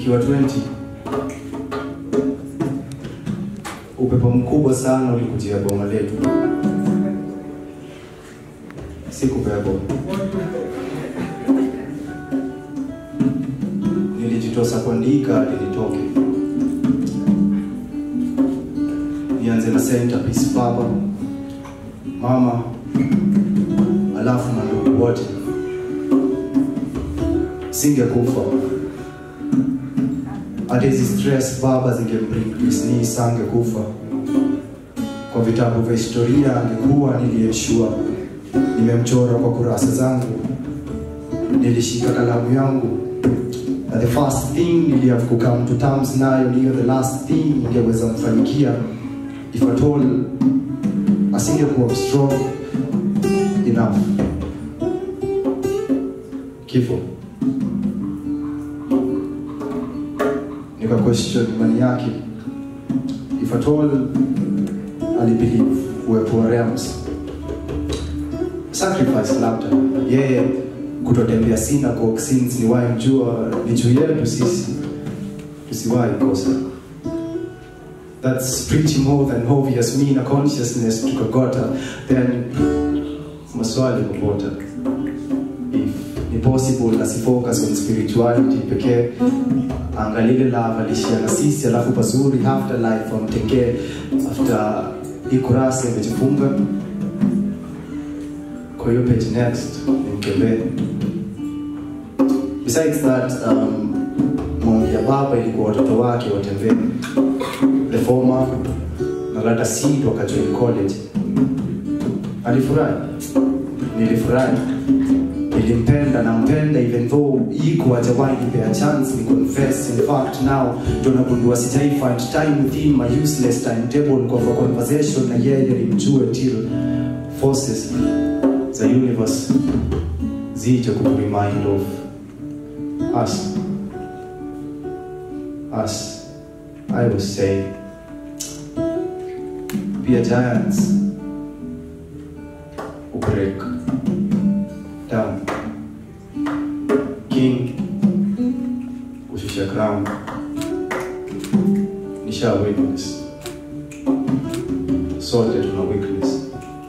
nikiwa 20 upepo mkubwa sana ulikujia boma letu, sikupea boma, nilijitosa kuandika hadi nitoke, nianze na centerpiece, baba, mama, alafu na ndugu wote, singekufa hata hizi stress baba zingebring Disney sange kufa. Kwa vitabu vya historia angekuwa niliyeshua, nimemchora kwa kurasa zangu, nilishika kalamu yangu na the first thing nilihave to come to terms nayo niyo the last thing ingeweza mfanyikia if at all asingekuwa strong enough. Kifo. nika question imani yake if at all alibelieve uwepo wa realms sacrifice labda yeye kutotembea synagogue since ni wahi mjua ni juu yetu sisi tusiwahi kosa that's pretty more than obvious me na consciousness tukagota then maswali kupota if ni possible asifocus on spirituality pekee angalile love alishia na sisi alafu pazuri afterlife amtekee after hii kurasa imejifunga kwa hiyo page next nimkembee besides that um, maombi ya baba ilikuwa watoto wake watembee the former na lata seed wakajoin college alifurahi nilifurahi nilimpenda nampenda even though iko hajawahi nipea chance ni confess in fact now ndo nagundua sijai find time within my useless timetable kwa for conversation na yeye nimjue till forces za universe zije kuremind of us us I was saying be a giants break down king ushusha crown nisha witness sote tuna weakness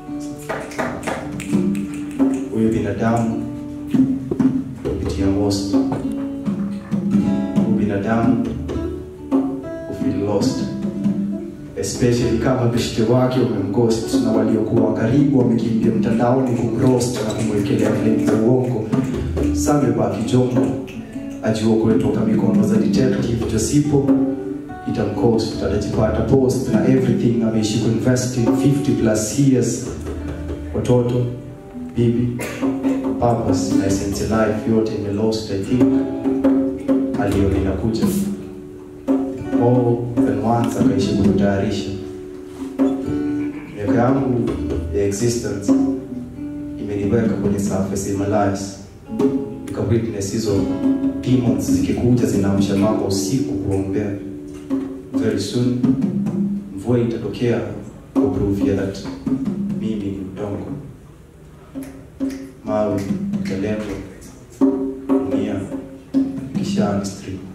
huyu binadamu kupitia most huyu binadamu ufeel lost especially kama beshte wake umemghost na waliokuwa karibu wamekimbia mtandaoni kumroast na kumwekelea claim za uongo samebaki jongo ajua toka mikono za detective josipo itamcost atajipata post na everything ameishi kuinvest in 50 plus years watoto bibi purpose na essence life yote imelost i think aliona inakuja more than once akaishi kujitayarisha. Miaka yangu ya existence imeniweka kwenye surface Himalayas, nika witness hizo demons zikikuja zinaamsha mama usiku kuombea. Very soon mvua itatokea kupruvia that mimi ni udongo, mawe, mtelembo, dunia, kisha ni stream